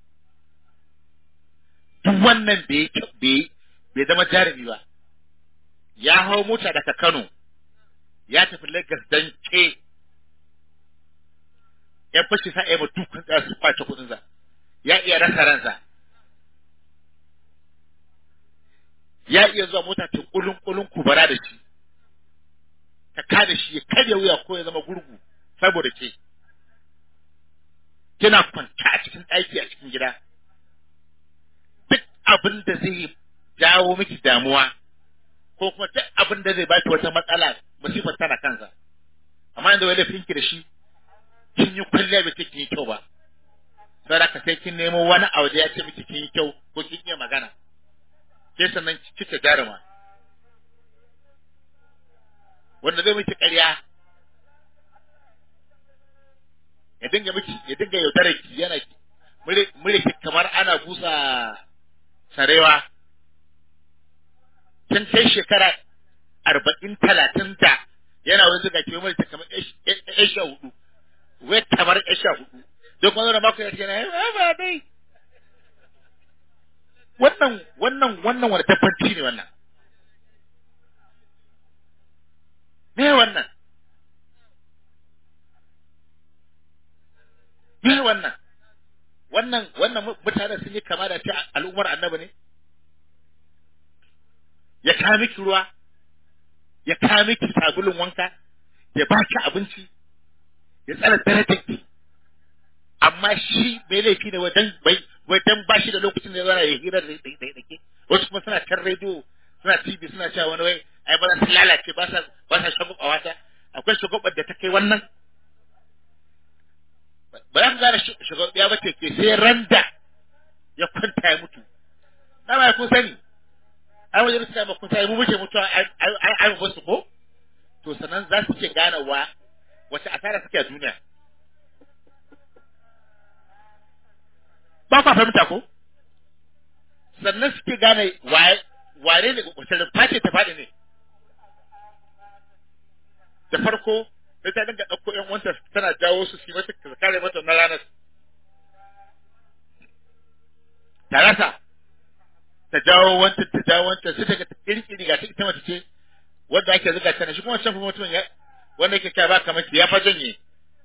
duk wannan bai bai bai zama jarumi ba ya hau mota daga Kano ya tafi Lagos dan ke ya fashi sa ya mutu kun tsaya su kwace kudin sa ya iya rasa ransa ya iya zuwa mota ta kulun kulun kubara da shi ta kada shi ya karya wuya ko ya zama gurgu saboda ke kina kwanta a cikin ɗaki a cikin gida duk abin da zai jawo miki damuwa ko kuma duk abin da zai baki wata matsala musifar tana kansa amma yanzu wai laifinki da shi kin yi kwalliya bai ce kin yi kyau ba sai da ka sai kin nemo wani abu da ya ce miki kin yi kyau ko kin iya magana sai sannan kike jaruma wanda zai miki ƙarya ya dinga miki ya dinga yaudarar ki yana mure ki kamar ana busa sarewa kin kai shekara arba'in talatin da yana wani zuga ke mulki kamar ƴan sha hudu wai kamar ƴan sha hudu don kuma zama mako ya ce na ba dai wannan wannan wannan wani tabbaci ne wannan me wannan me wannan wannan wannan mutanen sun yi kama da ta al'ummar annabi ne ya kawo miki ruwa ya kawo miki sabulun wanka ya baki abinci ya tsara darajar ki amma shi mai laifi ne wajen bai wajen ba shi da lokacin da zana ya hira da da ke wasu kuma suna kan rediyo suna tv suna cewa wani wai ai ba za su lalace ba sa ba sa shagwaba wata akwai shagwabar da ta kai wannan ba za ku gane shagwabiya ba ce ke sai randa ya kwanta ya mutu na ba kun sani ai wajen suka makon sai mu muke mutuwa ai ai ai mu su ko to sanan za su ke ganawa wace asara suke a duniya ba kwa fahimta ko sannan suke gane waye ware ne wace rumfa ce ta faɗi ne da farko sai ta dinga ɗauko ƴan wanta tana jawo su su yi mata ta kare mata na ranar ta rasa ta jawo wanta ta jawo wanta sai daga kirkiri ga ta ita mace ce wanda ake zuga ta ne shi kuma wancan fa mutumin ya wanda yake kai ba kamar ki ya fa janye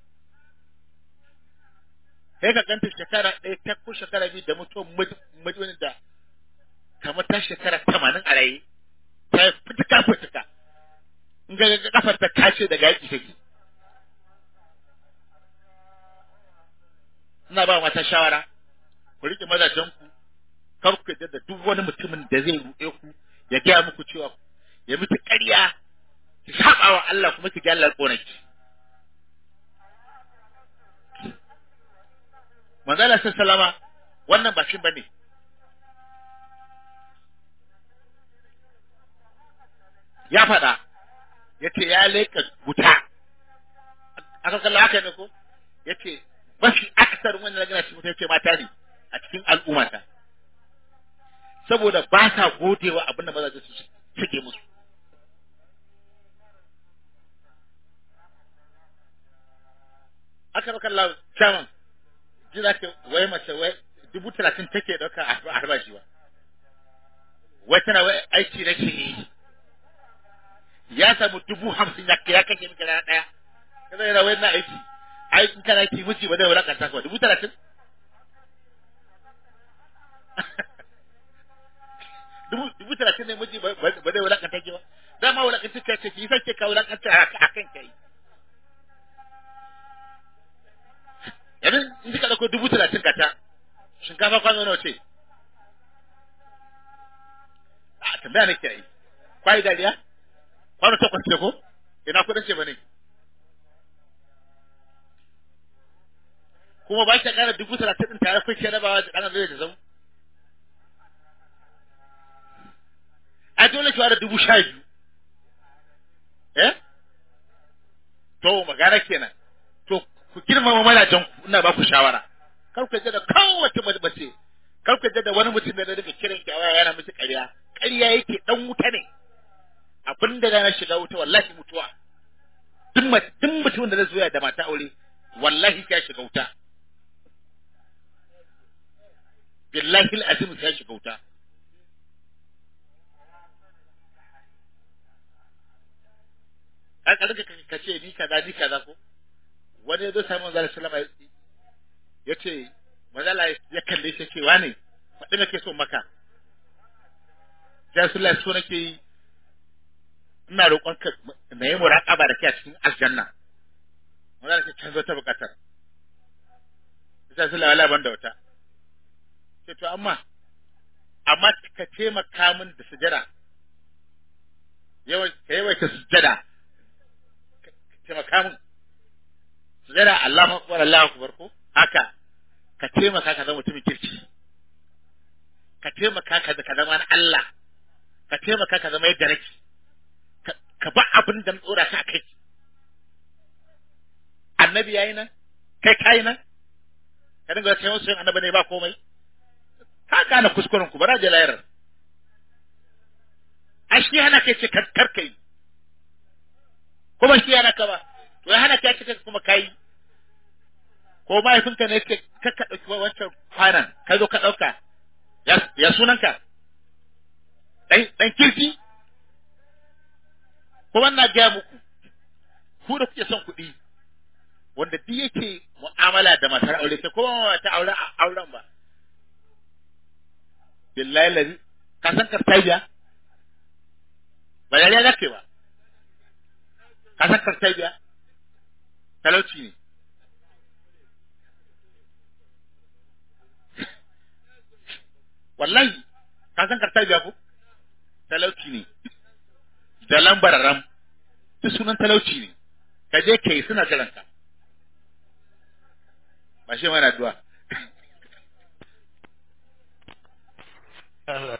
sai ka ganta shekara ɗaya ta ko shekara biyu da mutuwan mutumin da kamar ta shekara tamanin a raye ta yi fitika fitika in ga kafar ta tace daga yaki take ina ba mata shawara ku rike mazajen ku kar ku yadda da duk wani mutumin da zai ruɗe ku ya gaya muku cewa ya miki ƙarya ki saba wa Allah kuma ki ga Allah ƙonaki manzala sallama wannan ba shi bane ya faɗa ya ce ya leƙa wuta aka kalla haka ne ko ya ce mafi aksar wanda na gana cikin wuta ya ce mata ne a cikin al'ummata saboda ba sa godewa abin da mazaje su suke musu aka kalla chairman ji za ka wai mace wai dubu talatin take ɗauka a harbashi ba wai tana wai aiki na ke yi ya samu dubu hamsin ya ya kashe miki rana ɗaya kaza yana wai na aiki ai in kana aiki miji ba zai wulakanta ka ba dubu talatin dubu dubu talatin ne miji ba zai wulakanta ki ba dama wulakanta ka ce ki sai ka wulakanta a kan kai yanzu in kika dauko dubu talatin ka ta shinkafa kwano nawa ce a tambaya nake yi kwai dariya kwano takwas ce ko ina kudin ce bane kuma ba shi kara dubu talatin din tare kuke rabawa da ɗan zai da zau a dole ki ware dubu sha biyu eh to magana kenan to ku girmama mazajen ku ina ba ku shawara kar ku da kowace mace kar ku da wani mutum da daga kiran ki a waya yana miki ƙarya ƙarya yake dan wuta ne abin da na shiga wuta wallahi mutuwa duk duk mutumin da zai zo da mata aure wallahi ya shiga wuta billahi alazim ya shiga wuta ka ka ka ce ni kaza ni kaza ko wani ya zo sami manzo sallama ya ce manzala ya kalle shi ce wane faɗi nake so maka ya sulla so nake yi ina roƙon ka na yi muraƙaba da kai a cikin aljanna manzala ce canzo ta buƙatar ya sulla wala ban da wata ce to amma amma ka taimaka min da sujada yawan ka yawaita sujada ka taimaka min sujada Allahu akbar Allahu akbar ko haka ka taimaka ka zama mutumin kirki ka taimaka ka ka zama na Allah ka taimaka ka zama yadda nake ka ba abin da tsora ka kai annabi yayi nan kai kai nan ka dinga kai musu annabi ne ba komai ka gane kuskuren ku bara je layar a shi hana kai ce kar kai kuma shi hana ka ba to ya hana ka ce kuma kai ko mahaifinka ne ke kakka ɗauki wancan kwanan ka zo ka ɗauka ya sunanka ɗan kirki kuma na gaya muku ku da kuke son kuɗi wanda duk yake mu'amala da matar aure sai kuma ta aure auren ba billahi lazi ka san kartabiya ba yariya zake ba ka san kartabiya talauci ne wallahi ka san karta biya ko talauci ne da lambar ram duk sunan talauci ne ka je kai suna jiran ka ba shi mana addu'a